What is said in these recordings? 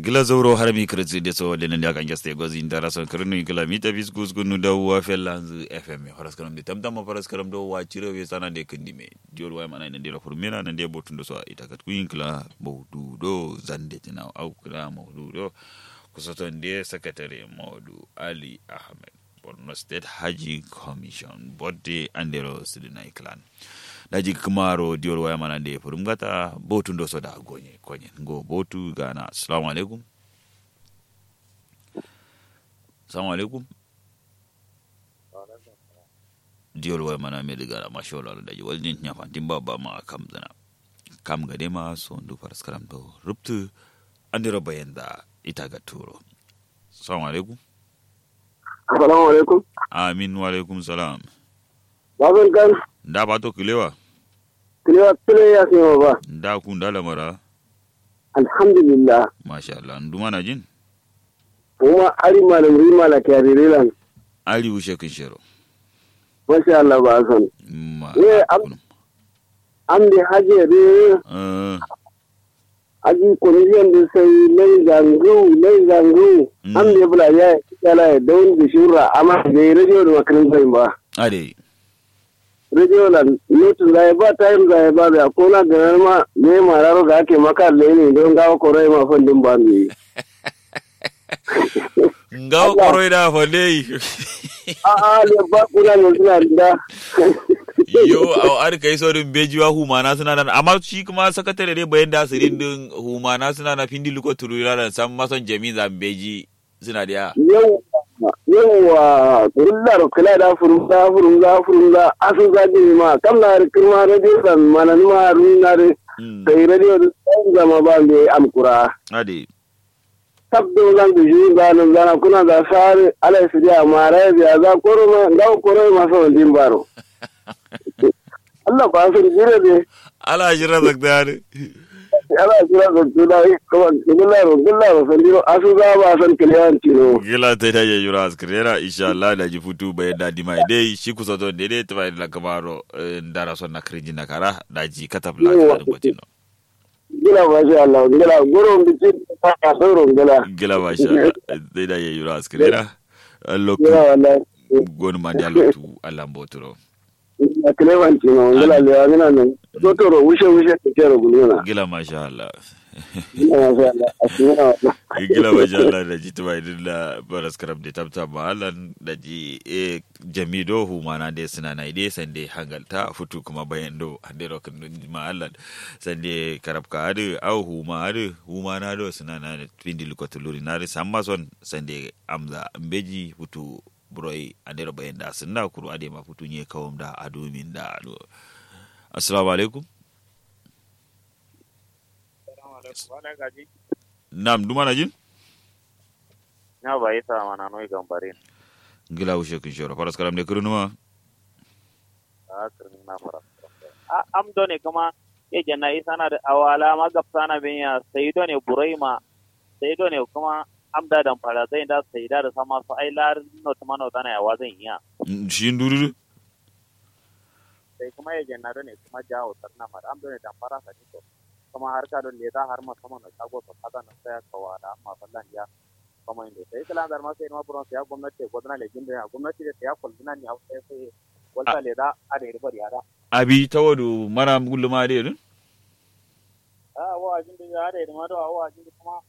gila zauro har mi kirti de so de nan ya kan geste gozi ndara son kirnu gila mi ta bis gus gunu da wa felanzu fm horas karam de tam tam horas karam do wa cire we sana de kindi me diol wa mana nan de la furmina nan de botun do so ita kat kuin kila mawdu do zande tina au kila mawdu do kusoton de secretary mawdu ali ahmed borno state haji commission bodde andero sidina clan daji kumaro diol waya mana de furum gata botu ndo soda gonye konye ngo botu gana assalamu alaikum assalamu alaikum diol waya mana me daga mashola daji waljin nya fantin baba ma kam dana kam gade ma so ndu faras karam do ruptu andiro bayanda ita ga turo assalamu alaikum Assalamu alaikum. amin wa alaikum salam Babin kan nda bato kilewa kilewa kile ya sima ba. nda ku nda lamara Alhamdulillah. masha Allah nduma na jin Kuma ari malam rima la kyaririlan. ali wushe kin shero Masha Allah ba san. ma Eh, am- kunum. An da haje de Eh, aji komisiyon da sai lai zangu lai zangu. Mm. An da bula ya kala ya don da shura amma da radio da makarin sai ba. ade Radio la notin zai ba time zai ba da ko na ganar ma ne ma raro ga ake maka ne don gawo korai ma fandin ba ne. ngawo koroi da fale A'a le ba kuna ne suna da. yo aw ar kai so dun bejiwa humana suna nan amma shi kuma sakatare dai bayan da sirin din humana suna na findi luko turura da san mason jami zan beji suna da yau yauwa rullar kula da furumza furumza furumza asu zaɗi ma kam na kirma radio san manani ma runa da Mm, sai radio da tsayin zama ba mai amkura ade tabdo zan da shi ba nan zana kuna da sare ala su da mara ya za koro ma ga koro ma so din baro Allah ba su jira de ala jira zakdare ala jira da tuna kuma gillar gillar san diro asu za ba san kiliyan tino gila ta da yura askrera insha Allah da ji futu bayan da dimai dai shi kusa to dai dai tabai la kamaro ndara son na kriji na kara da ji katapla da gotino gila ma sha Allah gila goro bici ta ka sauro gila gila masha Allah dai da yura askrera lokku gila wallahi gonu mandi alotu alambotoro a kilewan tino gila le amina nan dotoro wushe wushe ke kero guluna gila masha Allah gila ma sha Allah asmina wallahi gila masha Allah da ji tubai din da baras karab da tabta mahalan da ji e jamido humana de suna na ide sande hangalta futu kuma bayan do hande rokin mahalan sande karab ka adu au huma adu humana do suna na twindi lukotuluri na ri samma son sande amza mbeji futu buroi ande ro bayan da sunna kuru ade ma futu nye kawum da adu min da adu assalamu alaikum nam dumana jin na ba yi sa mana noi gambarin gila wushe kun shoro faras karam de kurunuma a kirni na fara a am do ne kuma ya janna isa na da awala ma gafsa na bin ya sai do ne buraima sai do ne kuma am da dan fara zai da sai da da sama su ai lar no tuma no dana ya wazan iya shi ndururu sai kuma ya janna do ne kuma jawo tarna ma am do ne dan fara sa to kuma har ka do le da har ma sama na shago to kaga na sai ka wada amma fallan ya kuma inda sai kala dar ma sai ma buron sai gwamnati gwamnati le jinde gwamnati da ya kulzina ni a sai sai walta le da a da ribar yara abi tawadu mara guluma de dun a wa'azin da ya da ma da wa'azin da kuma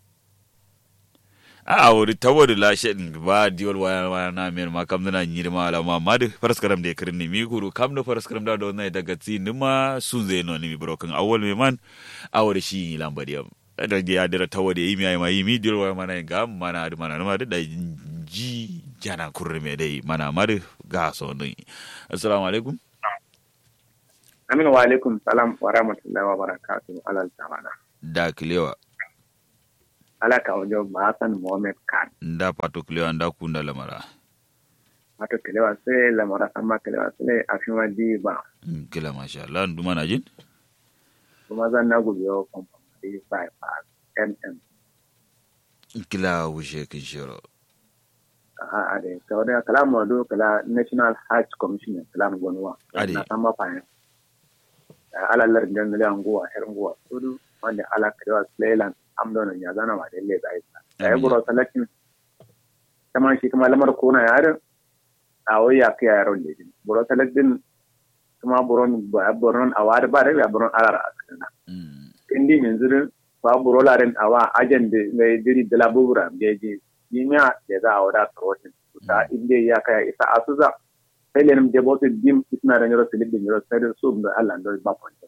a wuri tawadu la shedin ba diol waya waya na mer ma kam na nyir ma la ma madu faras karam de kirin ni mi kuru kam do faras karam da do na daga ti nima sun zai no ni mi broken awol me man awore shi lambadi am da ya dira tawade yimi ay ma yimi diol waya mana ga mana adu mana ma da ji jana kurre me dai mana madu ga so ni assalamu alaikum Aminu wa alaikum salam wa rahmatullahi wa barakatuhu alal zamana. da kilewa Ala ka wajen Hassan Mohammed Khan. nda pato kilewa nda kunda lamara Wato kelewa sai lamara sama kelewa sai a fi wadi ba. Mm, kila masha Allah nduma na jin Kuma zan na gubi yau kwamfani bypass MM. kila wushe kin shiro A da ta wadda kalamu wado kala National Health Commission kalamu gwanuwa. Ade. Na san mafayin. Ala lar da nile anguwa, her anguwa. Tudu wanda ala kelewa Slayland amdo nan ya zana ma dalle zai ta ya buro salakin kama shi kuma lamar kona yarin a wai ya kai yaron da din buro salakin kuma buron buron a wada ba da ya buron alara a kana indi min zirin ba buro laren awa ajan da mai diri da labura da je yimiya da za a wada karotin ta inda ya kai isa asuza sai lenim de botu dim isna da nyoro silib de nyoro sai da su da Allah ndo ba ponta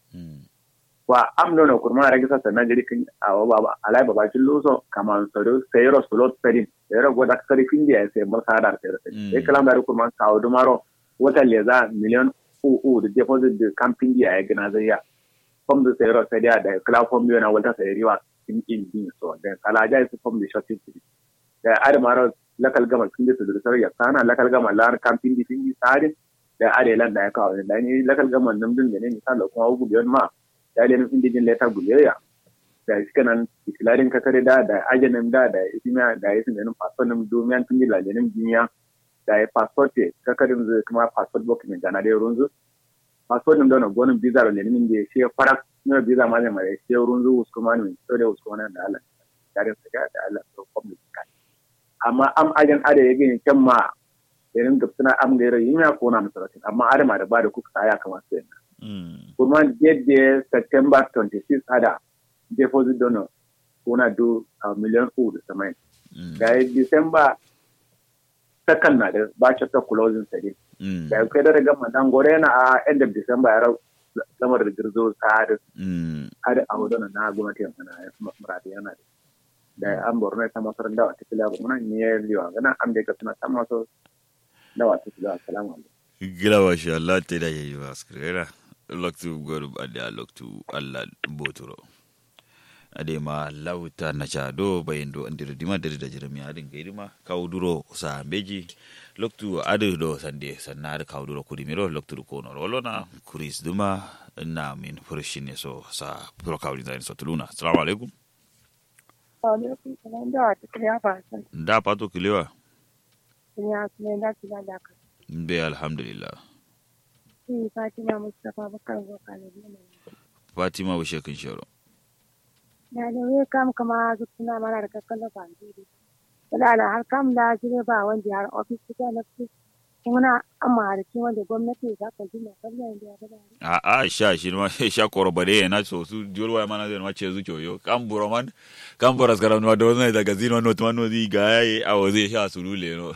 wa am no no kurma ragi sa na jiri kin awa baba alai baba kin luso kama so do sai ro solo pedin sai ro goda kari kin dia sai mar sa dar sai sai kalam da kurma ka o dumaro wata leza million u u de deposit de camping dia ya gina zai ya fom da sai ro sai dia da kala fom yo na wata sai riwa in in din so da kala ja su fom de shopping da ar maro lakal gama sun da su da ya sana lakal gama lar camping di fingi sare da are lan da ya kawo da ni lakal gama nan din ne misal da kuma ugu biyan ma da le nufin dijin leta guleya da shi kanan ikilarin kakare da da ajanin da da isimiya da ya sun ganin passport nim domin tun yi lalenin duniya da ya passport te kakarin zai kuma passport book ne gana da runzu passport nim da na gonin visa da lenin da shi farak ne visa ma ne mai shi runzu uskuma ne to da uskuma da Allah da da da Allah to public amma am ajan ada ya gani can ma irin da suna am gaira yin ya kona masarautin amma adama da ba da kuka ya kamata sai na kuma yadda september 26 ada deposit donor kuna do a miliyan uku da samai da ya december second na da ba ta closing sare da ya kai da daga madan gore na a end of december ya rau lamar da girzo ta da ada a wadana na gwamnati yana muradi yana da da an borno ta masar da wata kila ba muna ne liwa gana am da ka suna ta maso da wata kila assalamu alaikum gila wa sha Allah ta da yayi ba skrera loktu goru ade loktu Allah boturo ade ma lauta na cha do bayendo andir dima dari da jirami adin gaidima kawduro sa beji loktu ade do sande sannar kawduro kudimiro loktu ko no rolona kuris duma na min furshine so sa pro kawdi da so tuluna assalamu alaikum alaikum salam da wata kiliya ba san da pato kilewa ya kuma da kila da ka be alhamdulillah shi fatima mustapha bakar boka ne fatima wa shekin sharo na da wai kam kama su suna mana da kakkan da bandiri wala ala har kam da jire ba wanda har ofis ta na fi kuma amma har kin wanda gwamnati za ka ji na kallon da ya gada a a sha shi ma sha korobare na so su jolwa mana zai ma ce zu kyoyo kan buro man kan boras karam no do na daga zino no to no di ga yayi a waze sha su lule no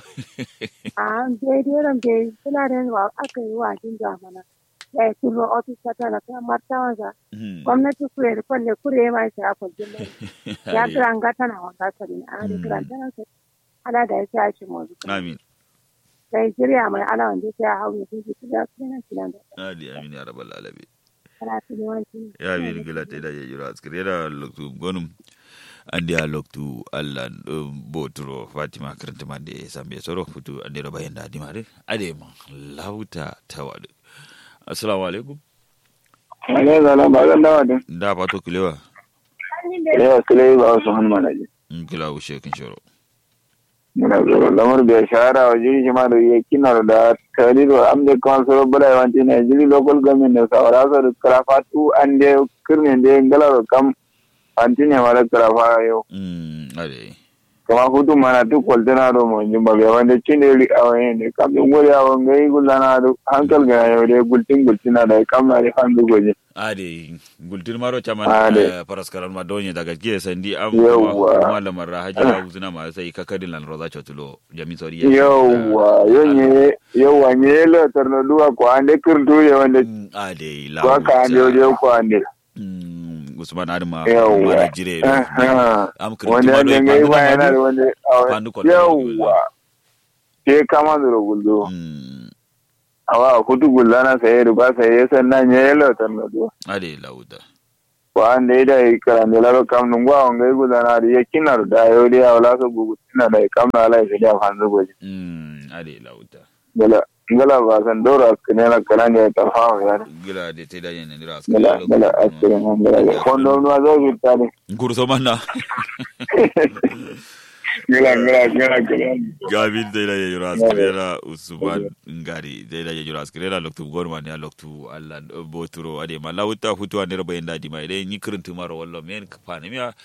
a dai dai ran dai suna da wa aka yi wa jin zamana ya yi tuno ofis ta na kan martawan sa gwamnati kure da kwalle kure ma shi a kwallon ya kiran ga tana wanda sani a da kiran tana sai ala da ya sa shi mu amin Nigeria mai ana wanda ya hau ya fi su da sunan kilan da adi amin ya rabbal alamin kana su yawanci ya bi gila te da yiro askire da loktu gonum andi a loktu allah boturo fatima karanta mande sambe soro futu andi ro bayen da dimare ade ma lauta tawadu assalamu alaikum ale zala ba zan dawa din da pato kilewa yawa kile ba wasu hannu mana ji kila ushe kin shoro muna zoro lamar bai shahara wa jiri shi ma da ya kinar da tarihi am da kan soro bala yawanci na jiri local government da saura sa da karafa tu an da kirne da galar kam antine mara karafa yau mm ade kama hutu mana tu kwaltana do mo jumba bai wanda cin da ri awaye ne kam din gori awon gai gullana do hankal ga yau da gultin gultina da kam na da kan dugoje ade gultir maro chama Ade. paraskaran ma donye daga ke sandi am Yawwa. kuma lamar rahaji ya uzuna ma sai kakadin lan roza chotulo jami sori yauwa yonye yauwa nye lo tarno duwa ko ande kirtu ye wanda Mm, ade la ko ka ande oje ko ande Mm, usman adama Yawwa. mara jire do. Aha. am kirti wanda ma do ande ngai ipandu ba na yana da madu. wanda Pandu ko da yauwa ke kama da guldo Mm, awa kutu gullana sai ruba sai sannan nye lo tarno duwa ade lauda ko ande da karande laro kam nungwa ngai gullana da yakinar da yodi awla so gugu tina da kam na ala sai da fanzu goje Mm, ade lauda gala gala ba san dora kinela kalande ta fawo ya gila de te da yen ndira gala gala askere man gala kondo nuwa zo bitane kurso manna gala gala gala gala gabin dai da yura askrela usman ngari dai da yura askrela loktu gorma ne loktu allah boturo ade ma lawta futu ande robo en dadi ma ide ni kirntu maro wallo men ka pani mi